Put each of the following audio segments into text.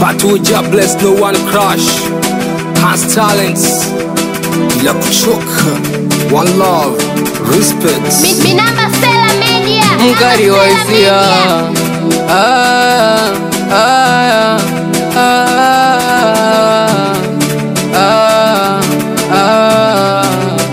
But who just bless no one crush Has talents Bila kuchoka One love Respect Minamba Sela Media. mkali wa Minamba Sela hisia Media. Ah, ah, ah, ah, ah.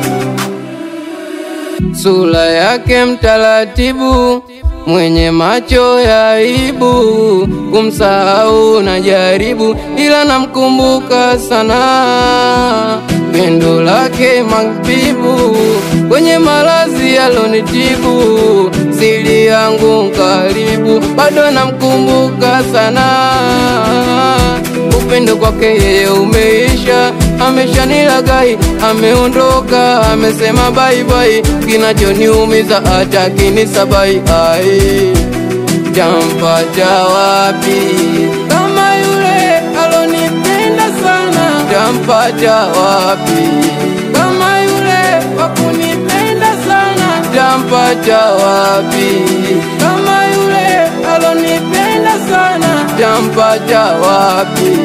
Sura yake mtaratibu, mwenye macho ya aibu, kumsahau na jaribu, ila namkumbuka sana. Pendo lake mapibu, kwenye malazi alonitibu, siri yangu karibu, bado namkumbuka sana upendo kwake yeye umeisha, ameshanilagai, ameondoka, amesema bye bye, kinachoniumiza hata kinisabai, ai tampata wapi kama yule alonipenda sana, tampata wapi kama yule wakunipenda sana, tampata wapi kama yule alonipenda sana, tampata wapi?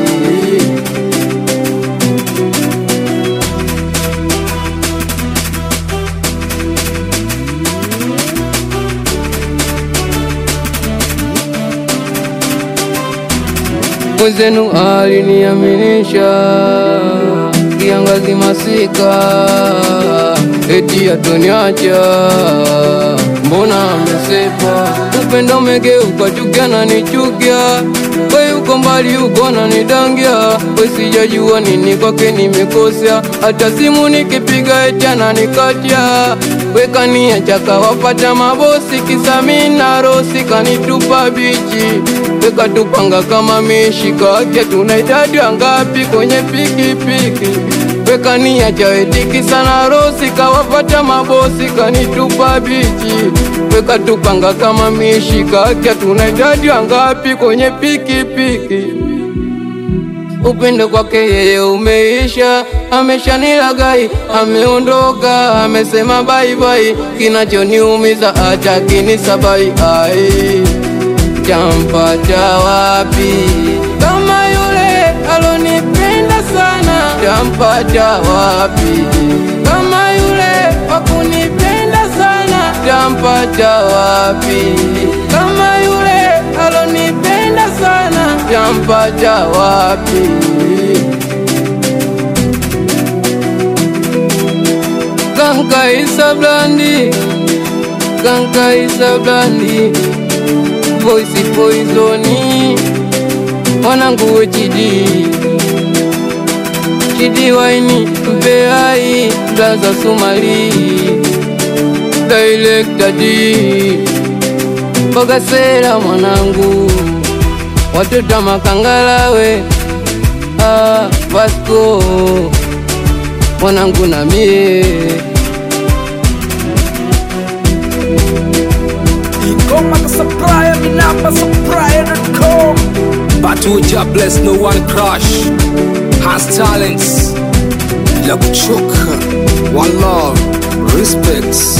Mwenzenu aliniaminisha kiangazi masika, eti atoniacha, mbona amesepa? Upendo umegeuka chuki, ananichukia we uko mbali, uko nanidangia, we sijajua nini kwake nimekosea, hata simu nikipiga eti ananikatia, we kaniacha kawapata mabosi, kisa mimi na rosi kanitupa bichi wekatupanga kama mishika wake tuna idadi wangapi kwenye pikipiki wekaniacha wetiki sana rosi kawapata mabosi kanitupa bichi wekatupanga kama mishika wake tuna idadi wangapi kwenye pikipiki upendo kwake yeye umeisha, ameshanilagai, ameondoka, amesema bye bye, kinachoniumiza hata kinisabai ai tampata wapi kama yule alonipenda sana? Tampata wapi kama yule wakunipenda sana? Tampata wapi kama yule alonipenda sana? Tampata wapi? Kankaisa blandi, kankaisa blandi voice poisoni wanangu we chidi chidi waini mpeai blaza sumali director D Bogasera mwanangu watoto makangalawe ah, Vasco mwanangu na mie Ingoma ka supplier, minamba supplier.com But who just bless no one crush Has talents Bila kuchoka One love Respect